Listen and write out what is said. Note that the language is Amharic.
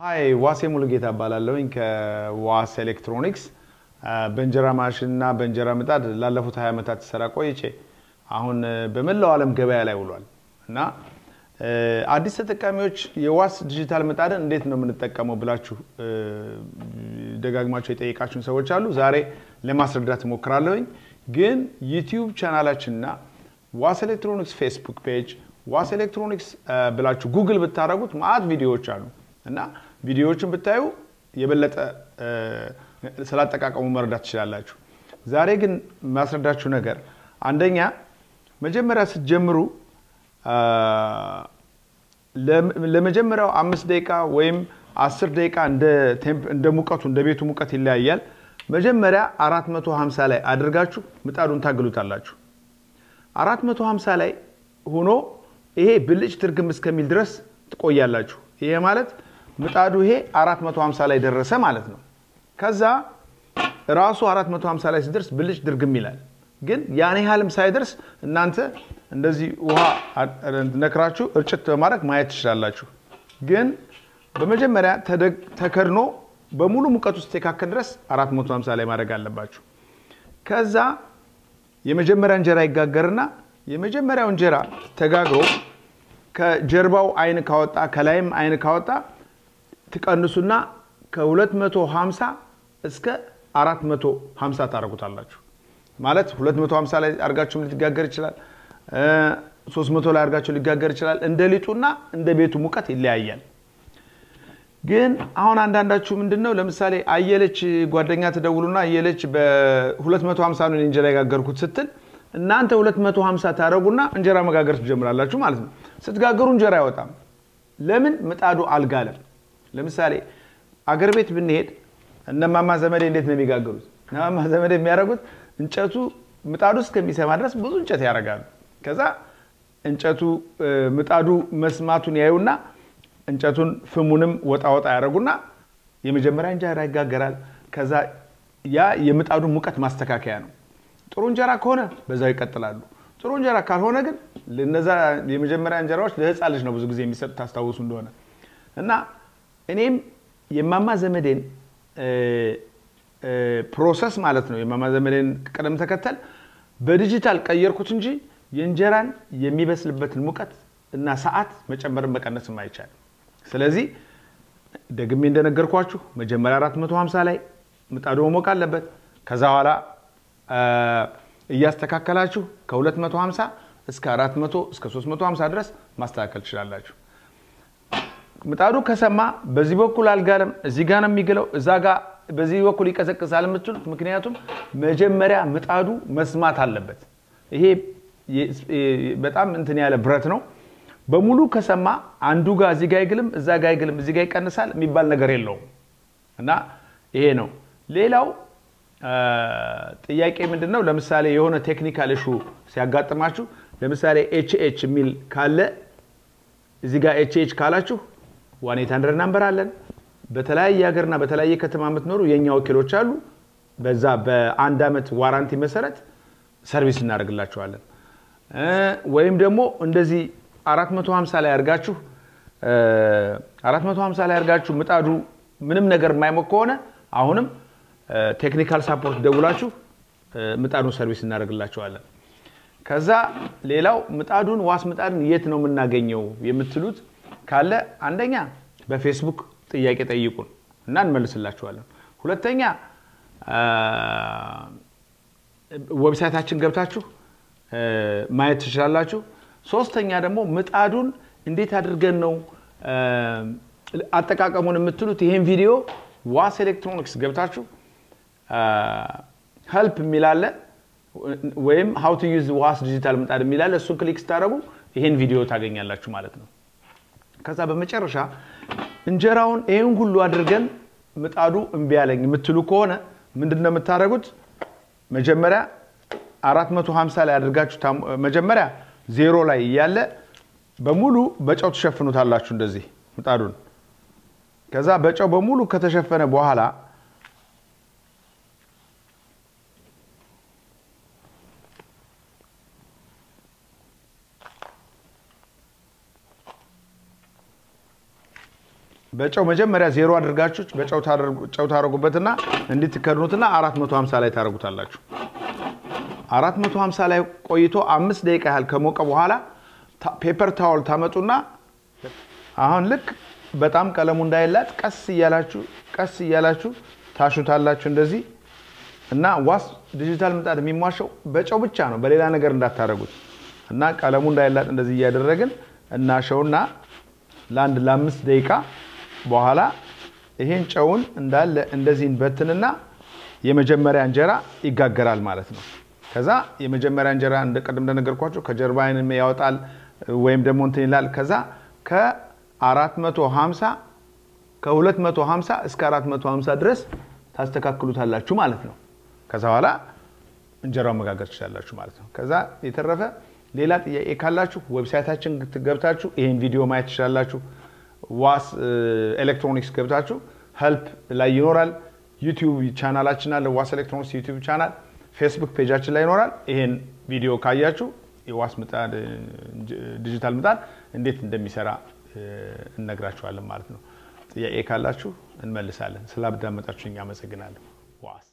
ሀይ ዋሴ ሙሉጌታ እባላለሁኝ ከዋስ ኤሌክትሮኒክስ በእንጀራ ማሽን እና በእንጀራ ምጣድ ላለፉት 20 ዓመታት ስሰራ ቆይቼ አሁን በመላው ዓለም ገበያ ላይ ውሏል እና አዲስ ተጠቃሚዎች የዋስ ዲጂታል ምጣድን እንዴት ነው የምንጠቀመው ብላችሁ ደጋግማቸው የጠየቃችሁን ሰዎች አሉ። ዛሬ ለማስረዳት እሞክራለሁኝ። ግን ዩቲዩብ ቻናላችንና ዋስ ኤሌክትሮኒክስ ፌስቡክ ፔጅ ዋስ ኤሌክትሮኒክስ ብላችሁ ጉግል ብታደረጉት ማአት ቪዲዮዎች አሉ እና ቪዲዮዎችን ብታዩ የበለጠ ስላጠቃቀሙ መረዳት ትችላላችሁ። ዛሬ ግን ማስረዳችሁ ነገር አንደኛ መጀመሪያ ስትጀምሩ ለመጀመሪያው አምስት ደቂቃ ወይም አስር ደቂቃ እንደ ሙቀቱ እንደ ቤቱ ሙቀት ይለያያል። መጀመሪያ 450 ላይ አድርጋችሁ ምጣዱን ታግሉታላችሁ። 450 ላይ ሆኖ ይሄ ብልጭ ትርግም እስከሚል ድረስ ትቆያላችሁ። ይሄ ማለት ምጣዱ ይሄ 450 ላይ ደረሰ ማለት ነው። ከዛ ራሱ 450 ላይ ሲደርስ ብልጭ ድርግም ይላል። ግን ያን ያህልም ሳይደርስ እናንተ እንደዚህ ውሃ ነክራችሁ እርጭት በማድረግ ማየት ትችላላችሁ። ግን በመጀመሪያ ተከድኖ በሙሉ ሙቀት ውስጥ የካከል ድረስ 450 ላይ ማድረግ አለባችሁ። ከዛ የመጀመሪያ እንጀራ ይጋገርና የመጀመሪያው እንጀራ ተጋግሮ ከጀርባው አይን ካወጣ ከላይም አይን ካወጣ ትቀንሱና ከ250 እስከ 450 ታደርጉታላችሁ። ማለት 250 ላይ አድርጋችሁም ሊጋገር ይችላል። 300 ላይ አድርጋችሁ ሊጋገር ይችላል። እንደ ሊጡና እንደ ቤቱ ሙቀት ይለያያል። ግን አሁን አንዳንዳችሁ ምንድን ነው ለምሳሌ አየለች ጓደኛ ትደውሉና አየለች በ250 ነው እንጀራ የጋገርኩት ስትል እናንተ 250 ታደረጉና እንጀራ መጋገር ትጀምራላችሁ ማለት ነው። ስትጋገሩ እንጀራ አይወጣም። ለምን? ምጣዱ አልጋለም። ለምሳሌ አገር ቤት ብንሄድ እነማማ ዘመዴ እንዴት ነው የሚጋገሩት? እነማማ ዘመዴ የሚያደርጉት እንጨቱ ምጣዱ እስከሚሰማ ድረስ ብዙ እንጨት ያደርጋሉ። ከዛ እንጨቱ ምጣዱ መስማቱን ያዩና እንጨቱን ፍሙንም ወጣ ወጣ ያደረጉና የመጀመሪያ እንጀራ ይጋገራል። ከዛ ያ የምጣዱን ሙቀት ማስተካከያ ነው። ጥሩ እንጀራ ከሆነ በዛው ይቀጥላሉ። ጥሩ እንጀራ ካልሆነ ግን እነዛ የመጀመሪያ እንጀራዎች ለህፃን ልጅ ነው ብዙ ጊዜ የሚሰጡ ታስታውሱ እንደሆነ እና እኔም የማማ ዘመዴን ፕሮሰስ ማለት ነው የማማ ዘመዴን ቅደም ተከተል በዲጂታል ቀየርኩት እንጂ የእንጀራን የሚበስልበትን ሙቀት እና ሰዓት መጨመርን መቀነስም አይቻልም። ስለዚህ ደግሜ እንደነገርኳችሁ መጀመሪያ 450 ላይ ምጣዱ መሞቅ አለበት። ከዛ በኋላ እያስተካከላችሁ ከ250 እስከ 400 እስከ 350 ድረስ ማስተካከል ትችላላችሁ። ምጣዱ ከሰማ በዚህ በኩል አልጋለም፣ እዚህ ጋ ነው የሚግለው፣ እዛ ጋ በዚህ በኩል ይቀዘቅዛል የምትሉት ምክንያቱም መጀመሪያ ምጣዱ መስማት አለበት። ይሄ በጣም እንትን ያለ ብረት ነው። በሙሉ ከሰማ አንዱ ጋር እዚህ ጋ አይግልም፣ እዛ ጋ አይግልም፣ እዚህ ጋ ይቀንሳል የሚባል ነገር የለውም እና ይሄ ነው። ሌላው ጥያቄ ምንድን ነው? ለምሳሌ የሆነ ቴክኒካል እሹ ሲያጋጥማችሁ ለምሳሌ ኤች ኤች የሚል ካለ እዚህ ጋር ኤች ኤች ካላችሁ ዋን ኤት ሀንድረድ ናምበር አለን። በተለያየ ሀገርና በተለያየ ከተማ የምትኖሩ የእኛ ወኪሎች አሉ። በዛ በአንድ ዓመት ዋራንቲ መሰረት ሰርቪስ እናደርግላችኋለን። ወይም ደግሞ እንደዚህ 450 ላይ አድርጋችሁ 450 ላይ አድርጋችሁ ምጣዱ ምንም ነገር የማይሞቅ ከሆነ አሁንም ቴክኒካል ሳፖርት ደውላችሁ ምጣዱን ሰርቪስ እናደርግላቸዋለን። ከዛ ሌላው ምጣዱን ዋስ ምጣድን የት ነው የምናገኘው የምትሉት ካለ አንደኛ በፌስቡክ ጥያቄ ጠይቁን እና እንመልስላችኋለን። ሁለተኛ ዌብሳይታችን ገብታችሁ ማየት ትችላላችሁ። ሶስተኛ ደግሞ ምጣዱን እንዴት አድርገን ነው አጠቃቀሙን የምትሉት ይሄን ቪዲዮ ዋስ ኤሌክትሮኒክስ ገብታችሁ ሄልፕ የሚላለ ወይም ሀው ቱ ዩዝ ዋስ ዲጂታል ምጣድ የሚላለ እሱን ክሊክ ስታደረጉ ይሄን ቪዲዮ ታገኛላችሁ ማለት ነው። ከዛ በመጨረሻ እንጀራውን ይህን ሁሉ አድርገን ምጣዱ እምቢ ያለኝ የምትሉ ከሆነ ምንድን ነው የምታደርጉት? መጀመሪያ 450 ላይ አድርጋችሁ መጀመሪያ ዜሮ ላይ እያለ በሙሉ በጨው ትሸፍኑታላችሁ እንደዚህ ምጣዱን። ከዛ በጨው በሙሉ ከተሸፈነ በኋላ በጨው መጀመሪያ ዜሮ አድርጋችሁ በጨው ጨው ታደርጉበትና እንዲትከድኑትና 450 ላይ ታደርጉታላችሁ። 450 ላይ ቆይቶ አምስት ደቂቃ ያህል ከሞቀ በኋላ ፔፐር ታወል ታመጡና አሁን ልክ በጣም ቀለሙ እንዳይላጥ ቀስ እያላችሁ ቀስ እያላችሁ ታሹታላችሁ እንደዚህ እና ዋስ ዲጂታል ምጣድ የሚሟሸው በጨው ብቻ ነው፣ በሌላ ነገር እንዳታደርጉት እና ቀለሙ እንዳይላጥ እንደዚህ እያደረግን እናሸውና ለአንድ ለአምስት ደቂቃ በኋላ ይሄን ጨውን እንዳለ እንደዚህ እንበትንና የመጀመሪያ እንጀራ ይጋገራል ማለት ነው። ከዛ የመጀመሪያ እንጀራ እንደ ቀደም እንደነገርኳቸው ከጀርባ አይንም ያወጣል ወይም ደግሞ እንትን ይላል። ከዛ ከ450 ከ250 እስከ 450 ድረስ ታስተካክሉታላችሁ ማለት ነው። ከዛ በኋላ እንጀራውን መጋገር ትችላላችሁ ማለት ነው። ከዛ የተረፈ ሌላ ጥያቄ ካላችሁ ዌብሳይታችን ገብታችሁ ይህን ቪዲዮ ማየት ትችላላችሁ። ዋስ ኤሌክትሮኒክስ ገብታችሁ ሄልፕ ላይ ይኖራል። ዩቲዩብ ቻናላችን አለ፣ ዋስ ኤሌክትሮኒክስ ዩቲዩብ ቻናል። ፌስቡክ ፔጃችን ላይ ይኖራል። ይሄን ቪዲዮ ካያችሁ የዋስ ምጣድ ዲጂታል ምጣድ እንዴት እንደሚሰራ እነግራችኋለን ማለት ነው። ጥያቄ ካላችሁ እንመልሳለን። ስላዳመጣችሁ እኛ አመሰግናለሁ። ዋስ